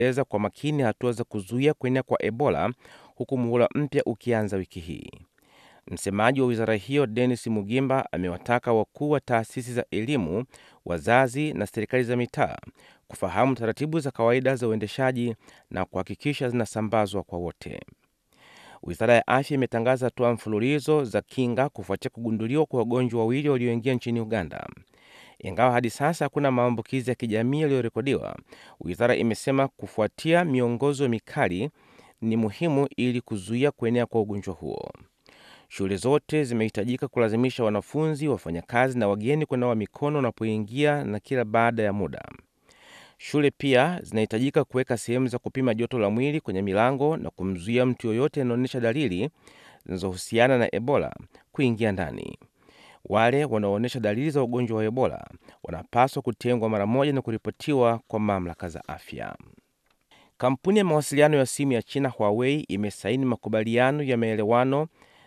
kutekeleza kwa makini hatua za kuzuia kuenea kwa Ebola huku muhula mpya ukianza wiki hii. Msemaji wa wizara hiyo Denis Mugimba amewataka wakuu wa taasisi za elimu, wazazi na serikali za mitaa kufahamu taratibu za kawaida za uendeshaji na kuhakikisha zinasambazwa kwa wote. Wizara ya afya imetangaza hatua mfululizo za kinga kufuatia kugunduliwa kwa wagonjwa wawili walioingia nchini Uganda. Ingawa hadi sasa hakuna maambukizi ya kijamii yaliyorekodiwa, wizara imesema kufuatia miongozo mikali ni muhimu ili kuzuia kuenea kwa ugonjwa huo. Shule zote zimehitajika kulazimisha wanafunzi, wafanyakazi na wageni kunawa mikono wanapoingia na kila baada ya muda. Shule pia zinahitajika kuweka sehemu za kupima joto la mwili kwenye milango na kumzuia mtu yoyote anaonyesha dalili zinazohusiana na Ebola kuingia ndani. Wale wanaoonyesha dalili za ugonjwa wa Ebola wanapaswa kutengwa mara moja na kuripotiwa kwa mamlaka za afya. Kampuni ya mawasiliano ya simu ya China Huawei imesaini makubaliano ya maelewano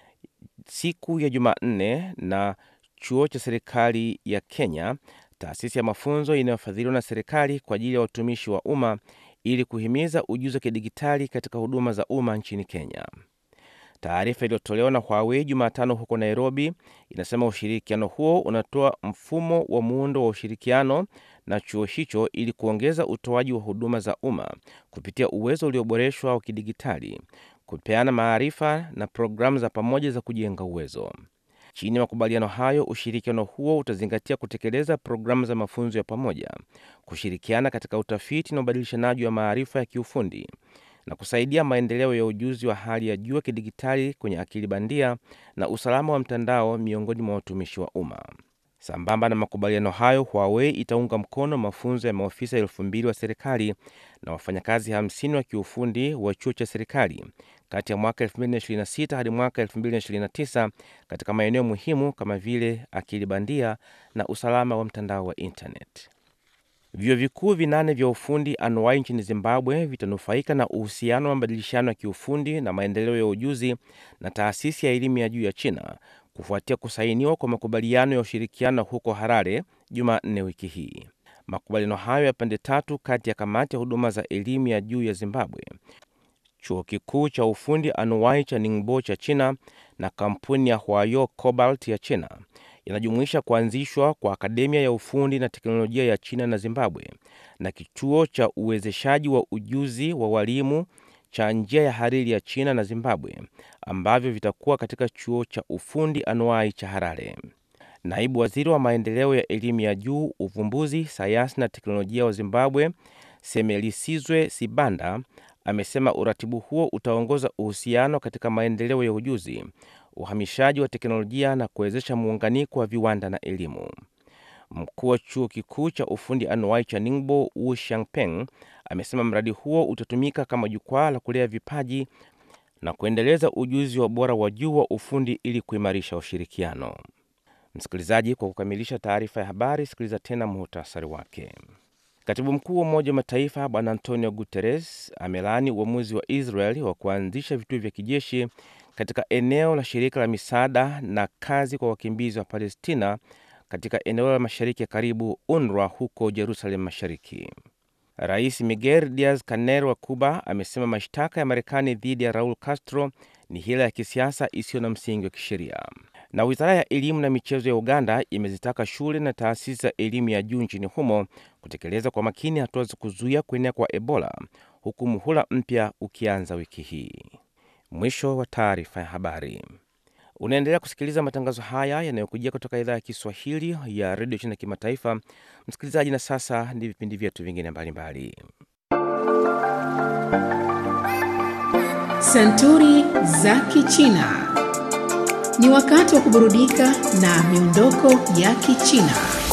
siku ya Jumanne na chuo cha serikali ya Kenya, taasisi ya mafunzo inayofadhiliwa na serikali kwa ajili ya watumishi wa umma ili kuhimiza ujuzi wa kidigitali katika huduma za umma nchini Kenya. Taarifa iliyotolewa na Huawei Jumatano huko Nairobi inasema ushirikiano huo unatoa mfumo wa muundo wa ushirikiano na chuo hicho ili kuongeza utoaji wa huduma za umma kupitia uwezo ulioboreshwa wa kidigitali, kupeana maarifa na programu za pamoja za kujenga uwezo. Chini ya makubaliano hayo, ushirikiano huo utazingatia kutekeleza programu za mafunzo ya pamoja, kushirikiana katika utafiti na ubadilishanaji wa maarifa ya kiufundi na kusaidia maendeleo ya ujuzi wa hali ya juu ya kidigitali kwenye akili bandia na usalama wa mtandao miongoni mwa watumishi wa umma. Sambamba na makubaliano hayo, Huawei itaunga mkono mafunzo ya maofisa elfu mbili wa serikali na wafanyakazi 50 wa kiufundi wa chuo cha serikali kati ya mwaka 2026 hadi mwaka 2029 katika maeneo muhimu kama vile akili bandia na usalama wa mtandao wa internet. Vyuo vikuu vinane vya ufundi anuwai nchini Zimbabwe vitanufaika na uhusiano wa mabadilishano ya kiufundi na maendeleo ya ujuzi na taasisi ya elimu ya juu ya China kufuatia kusainiwa kwa makubaliano ya ushirikiano huko Harare Jumanne wiki hii. Makubaliano hayo ya pande tatu kati ya kamati ya huduma za elimu ya juu ya Zimbabwe, chuo kikuu cha ufundi anuwai cha Ningbo cha China na kampuni ya Huayo Cobalt ya China yanajumuisha kuanzishwa kwa akademia ya ufundi na teknolojia ya China na Zimbabwe na kituo cha uwezeshaji wa ujuzi wa walimu cha njia ya hariri ya China na Zimbabwe ambavyo vitakuwa katika chuo cha ufundi anuai cha Harare. Naibu waziri wa maendeleo ya elimu ya juu, uvumbuzi, sayansi na teknolojia wa Zimbabwe, Semelisizwe Sibanda, amesema uratibu huo utaongoza uhusiano katika maendeleo ya ujuzi, uhamishaji wa teknolojia na kuwezesha muunganiko wa viwanda na elimu. Mkuu wa chuo kikuu cha ufundi anuai cha Ningbo, Wu Shangpeng, amesema mradi huo utatumika kama jukwaa la kulea vipaji na kuendeleza ujuzi wa bora wa juu wa ufundi ili kuimarisha ushirikiano. Msikilizaji, kwa kukamilisha taarifa ya habari, sikiliza tena muhtasari wake. Katibu mkuu wa Umoja wa Mataifa Bwana Antonio Guterres amelaani uamuzi wa Israel wa kuanzisha vituo vya kijeshi katika eneo la shirika la misaada na kazi kwa wakimbizi wa Palestina katika eneo la mashariki ya karibu UNRWA huko Jerusalem Mashariki. Rais Miguel Diaz Canel wa Cuba amesema mashtaka ya Marekani dhidi ya Raul Castro ni hila ya kisiasa isiyo na msingi wa kisheria. Na wizara ya elimu na michezo ya Uganda imezitaka shule na taasisi za elimu ya juu nchini humo kutekeleza kwa makini hatua za kuzuia kuenea kwa Ebola huku muhula mpya ukianza wiki hii. Mwisho wa taarifa ya habari. Unaendelea kusikiliza matangazo haya yanayokujia kutoka idhaa ya Kiswahili ya redio China Kimataifa. Msikilizaji, na sasa ni vipindi vyetu vingine mbalimbali. Santuri za Kichina. Ni wakati wa kuburudika na miondoko ya Kichina.